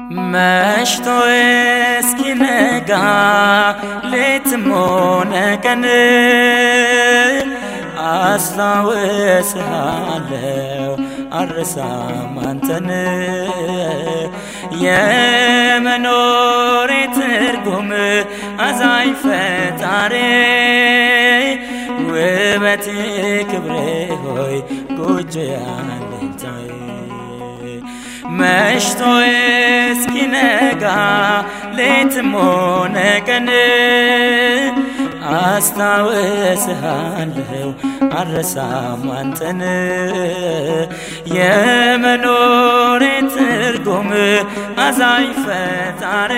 መሽቶ እስኪነጋ ሌትም ሆነ ቀን አስታውስሃለው አልረሳም አንተን የመኖሬ ትርጉም አዛኝ ፈጣሪ ውበቴ ክብሬ ሆይ ጎጆ ያለኝታዬ መሽቶ እስኪነጋ ሌትም ሆነ ቀን አስታውስሃለው አልረሳም አንተን የመኖሬ ትርጉም አዛኝ ፈጣሪ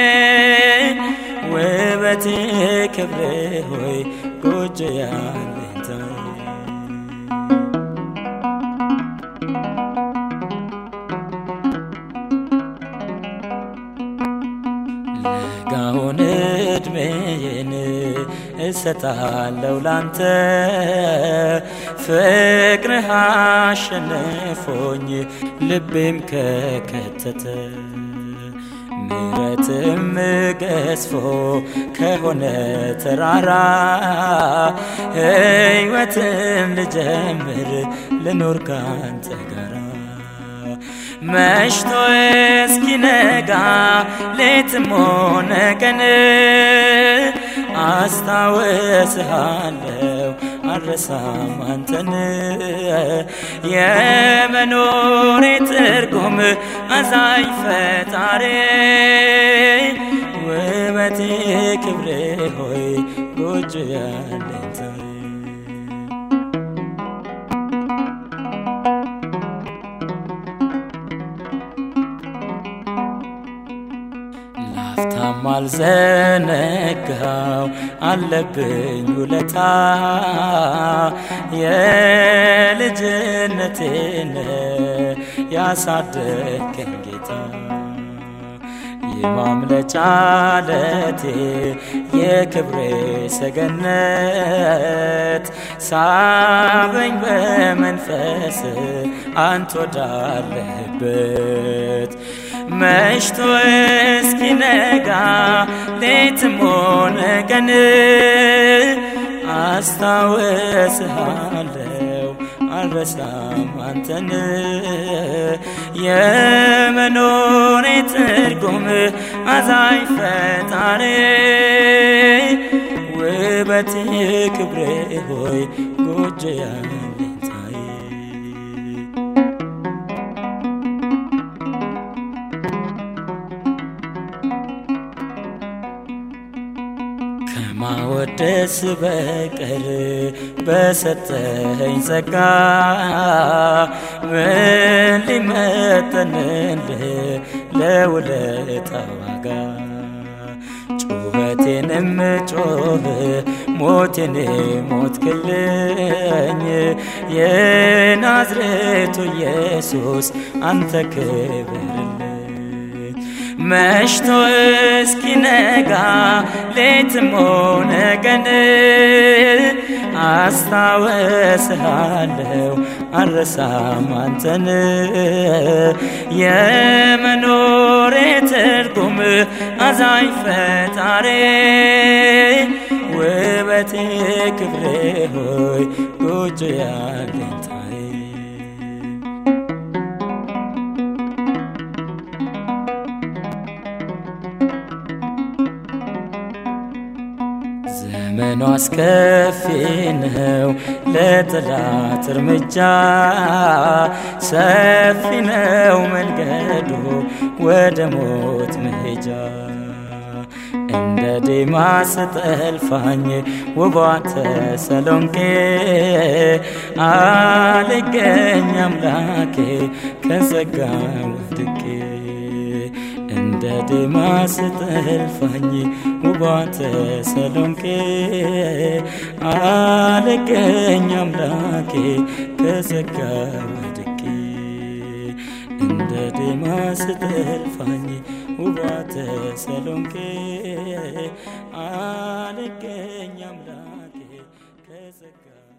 ውበቴ ክብሬ ሆይ ጎጆ ያለኝታዬ ለጋውን እድሜዬን እሰጣለው ላንተ ፍቅርህ አሸንፎኝ ልቤም ከከተተ ምረትም ገዝፎ ከሆነ ተራራ ሕይወትም ልጀምር ልኖር ካንተ ጋራ መሽቶ እስኪነጋ ሌትም ሆነ ቀን አስታውስሃለው አልረሳም አንተን የመኖሬ ትርጉም አዛኝ ፈጣሪ ውበቴ ክብሬ ሆይ ጎጆ ያለኝታዬ ላፍታም አልዘነጋው አለብኝ ውለታ የልጅነቴን ያሳደገኝ ጌታ የማምለጫ ለቴ የክብሬ ሰገነት ሳበኝ በመንፈስ አንተ ወዳለህበት መሽቶ እስኪነጋ ሌትም ሆነ ቀን አስታውስሃለው አልረሳም አንተን የመኖሬ ትርጉም አዛኝ ፈጣሪ ውበቴ ክብሬ ሆይ ጎጆ ያለኝታዬ ከማወደስ በቀር በሰጠኸኝ ጸጋ ምን ሊመጠንልህ ለውለታ ዋጋ ጩኸቴንም ጮህ ሞቴን ሞትክልኝ የናዝሬቱ ኢየሱስ አንተ ክብርልኝ መሽቶ እስኪነጋ ሌትም ሆነ ቀን አስታውስሃለው አልረሳም አንተን የመኖሬ ትርጉም አዛኝ ፈጣሪ ውበቴ ክብሬ ሆይ ጎጆ ያለኝታዬ ዘመኑ አስከፊ ነው ለጠላት እርምጃ ሰፊ ነው መንገዱ ወደ ሞት መሄጃ እንደ ዴማስ ጠልፋኝ ውቧ ተሰሎንቄ አልገኝ አምላኬ ከጸጋ ወድቄ እንደ ዴማስ ጠልፋኝ ውቧ ተሰሎንቄ አልገኝ አምላኬ ከጸጋ ወድቄ እንደ ዴማስ ጠልፋኝ ውቧ ተሰሎንቄ አልገኝ አምላኬ ከጸጋ